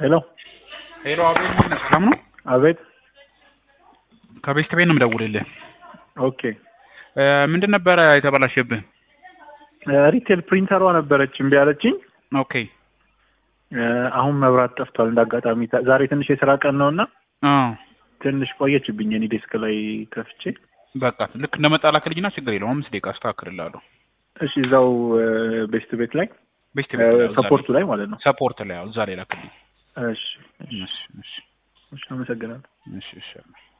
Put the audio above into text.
ሄሎ ሄሎ አቤል ነህ? ሰላም ነው? አቤት። ከቤስት ቤት ነው የምደውልልህ። ኦኬ እ ምንድን ነበረ የተበላሸብህ? ሪቴል ፕሪንተሯ ነበረች እምቢ አለችኝ። ኦኬ እ አሁን መብራት ጠፍቷል። እንደ አጋጣሚ ታ- ዛሬ ትንሽ የስራ ቀን ነው እና አዎ ትንሽ ቆየችብኝ። እኔ ዴስክ ላይ ከፍቼ። በቃ ልክ እንደመጣ ላክልኝና ችግር የለውም አምስት ደቂቃ አስተካክልልሃለሁ። እሺ እዛው ቤስት ቤት ላይ ቤስት ቤት ላይ እዛ ሰፖርቱ ላይ ላይ ማለት ነው። ሰፖርት ላይ አዎ፣ እዛ ላይ ላክልኝ። እሺ እሺ እሺ እሺ እሺ፣ አመሰግናለሁ። እሺ እሺ